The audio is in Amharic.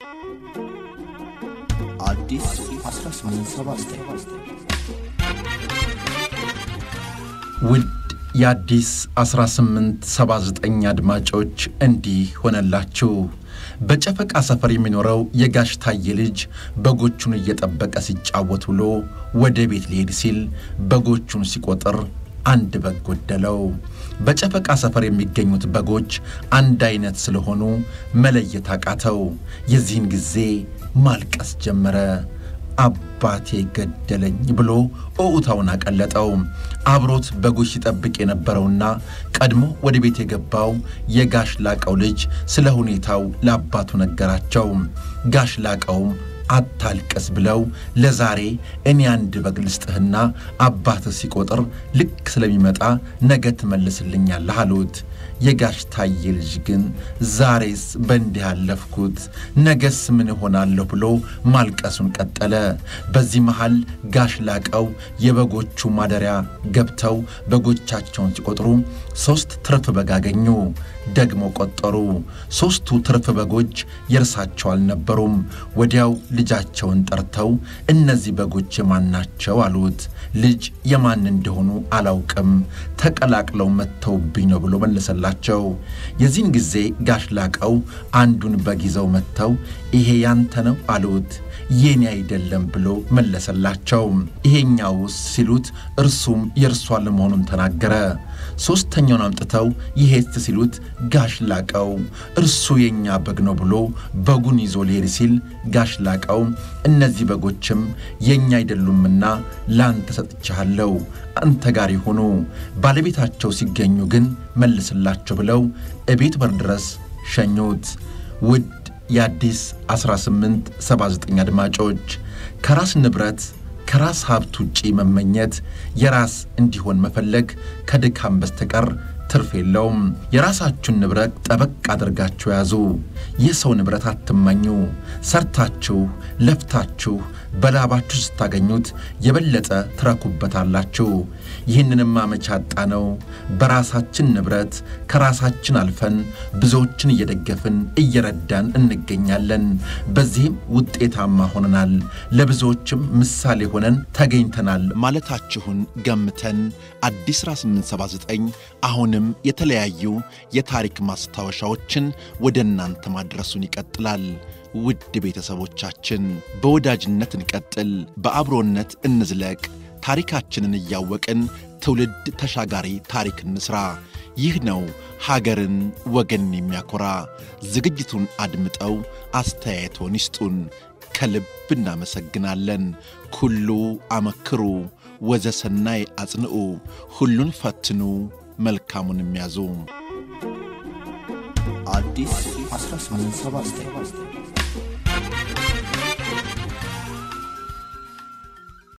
አዲስ 1879 ውድ የአዲስ 1879 አድማጮች እንዲህ ሆነላችሁ። በጨፈቃ ሰፈር የሚኖረው የጋሽ ታዬ ልጅ በጎቹን እየጠበቀ ሲጫወት ውሎ ወደ ቤት ሊሄድ ሲል በጎቹን ሲቆጥር አንድ በግ ጎደለው። በጨፈቃ ሰፈር የሚገኙት በጎች አንድ አይነት ስለሆኑ መለየት አቃተው። የዚህን ጊዜ ማልቀስ ጀመረ። አባቴ ገደለኝ ብሎ ኦኡታውን አቀለጠው። አብሮት በጎች ሲጠብቅ የነበረውና ቀድሞ ወደ ቤት የገባው የጋሽ ላቀው ልጅ ስለ ሁኔታው ለአባቱ ነገራቸው። ጋሽ ላቀውም አታልቀስ ብለው ለዛሬ እኔ አንድ በግ ልስጥህና አባትህ ሲቆጥር ልክ ስለሚመጣ ነገ ትመልስልኛለህ አሉት። የጋሽ ታዬ ልጅ ግን ዛሬስ በእንዲህ ያለፍኩት ነገስ ምን እሆናለሁ ብሎ ማልቀሱን ቀጠለ። በዚህ መሃል ጋሽ ላቀው የበጎቹ ማደሪያ ገብተው በጎቻቸውን ሲቆጥሩ ሦስት ትርፍ በግ አገኙ። ደግሞ ቆጠሩ። ሦስቱ ትርፍ በጎች የእርሳቸው አልነበሩም። ወዲያው ልጃቸውን ጠርተው እነዚህ በጎች የማን ናቸው አሉት። ልጅ የማን እንደሆኑ አላውቅም፣ ተቀላቅለው መጥተውብኝ ነው ብሎ መለሰላቸው። የዚህን ጊዜ ጋሽ ላቀው አንዱን በግ ይዘው መጥተው ይሄ ያንተ ነው አሉት። የኔ አይደለም ብሎ መለሰላቸው። ይሄኛውስ ሲሉት እርሱም የእርሷ ለመሆኑን ተናገረ። ሦስተኛውን አምጥተው ይሄት ሲሉት ጋሽ ላቀው እርሱ የእኛ በግ ነው ብሎ በጉን ይዞ ሊሄድ ሲል ጋሽ ላቀው እነዚህ በጎችም የእኛ አይደሉምና ለአንተ ሰጥቻለሁ፣ አንተ ጋር ይሁኑ፣ ባለቤታቸው ሲገኙ ግን መልስላቸው ብለው እቤት በር ድረስ ሸኙት። ውድ የአዲስ 1879 አድማጮች ከራስ ንብረት ከራስ ሀብት ውጪ መመኘት የራስ እንዲሆን መፈለግ ከድካም በስተቀር ትርፍ የለውም። የራሳችሁን ንብረት ጠበቅ አድርጋችሁ ያዙ። የሰው ንብረት አትመኙ። ሰርታችሁ ለፍታችሁ በላባችሁ ስታገኙት የበለጠ ትረኩበታላችሁ። ይህንንም አመቻ አጣ ነው። በራሳችን ንብረት ከራሳችን አልፈን ብዙዎችን እየደገፍን እየረዳን እንገኛለን። በዚህም ውጤታማ ሆነናል። ለብዙዎችም ምሳሌ ሆነን ተገኝተናል ማለታችሁን ገምተን አዲስ 1879 አሁንም የተለያዩ የታሪክ ማስታወሻዎችን ወደ እናንተ ማድረሱን ይቀጥላል። ውድ ቤተሰቦቻችን በወዳጅነት እንቀጥል፣ በአብሮነት እንዝለቅ። ታሪካችንን እያወቅን ትውልድ ተሻጋሪ ታሪክ እንስራ። ይህ ነው ሀገርን ወገን የሚያኮራ። ዝግጅቱን አድምጠው አስተያየቶን ይስጡን። ከልብ እናመሰግናለን። ኩሉ አመክሩ ወዘሰናይ አጽንዑ፣ ሁሉን ፈትኑ መልካሙን የሚያዙ አዲስ 1879